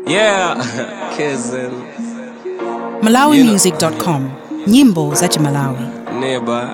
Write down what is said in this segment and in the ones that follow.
Yeah, kissing malawimusic.com nyimbo za chimalawi nearby.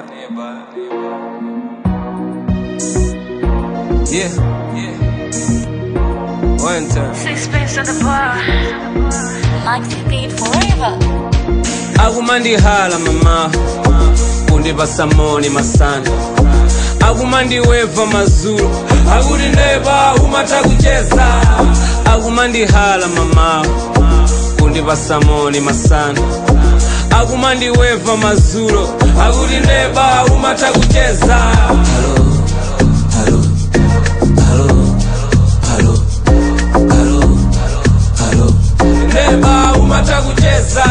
Yeah, yeah. One time. Sixpence at the bar. Maxi beat forever. akumandihala mama kundipasa moni masana akumandiweva mazulu akuti neba umata kucheza akumandihala mama kundipasa moni masana akumandiweva mazulu akuti neba umata kucheza neba umata kucheza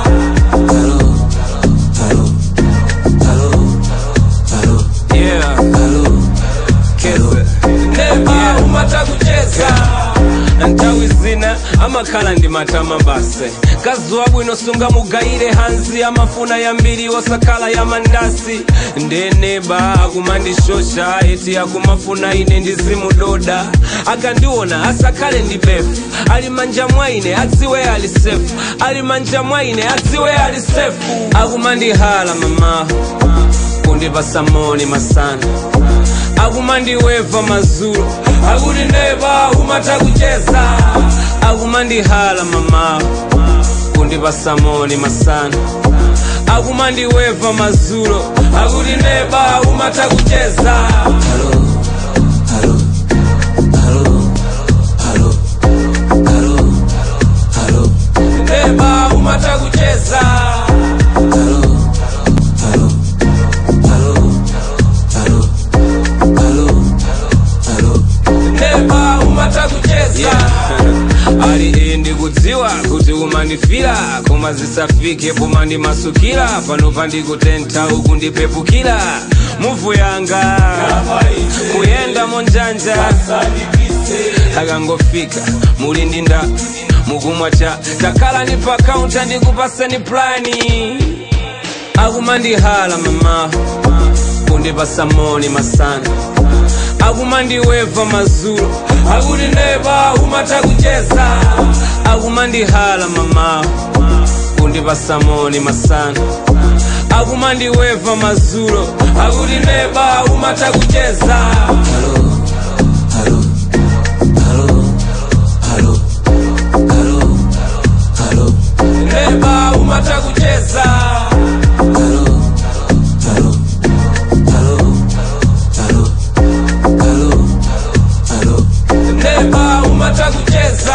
Yeah. Kese. Neba umata kucheza ntawi zina amakhala ndi matama base kazuwa bwino sunga mugayire hansi amafuna yambiri osakhala ya mandasi ndeneba akumandishosha eti akumafuna ine ndizimudoda akandiona asakhale ndi befu ali manja mwaine adziwe ali sefu ali manja mwaine adziwe ali sefu akumandihala mama kundipasa moni masana akumandiweva mazulu akuti neba umata kucheza akumandihala mama kundipasa moni masana akumandiweva mazulu akuti neba umata kucheza neba umata kucheza neba umata kucheza ali indi kudziwa kuti umandifira koma zisafike pomandimasukira pano pandikutentha uku ndipepukira muvu yanga kuyenda monjanja akangofika muli ndi nda mukumwa cha takhalani pa kaunta ndikupaseni plani akumandihala mama kundipasa moni masana akumandiweva mazulu akuti neba umata kucheza akumandihala mama kundipasa moni masana akumandiweva mazulu akuti neba umata kucheza neba umata kucheza neba umata kucheza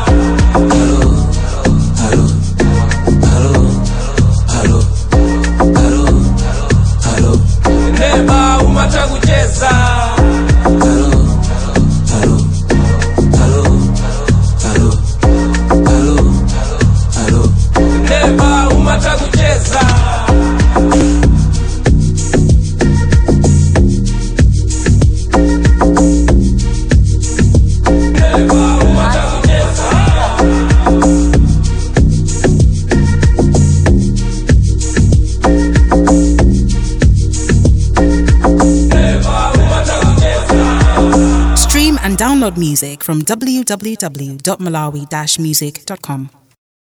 neba umata kucheza neba umata kucheza neba umata kucheza neba umata kucheza stream and download music from www.malawi-music.com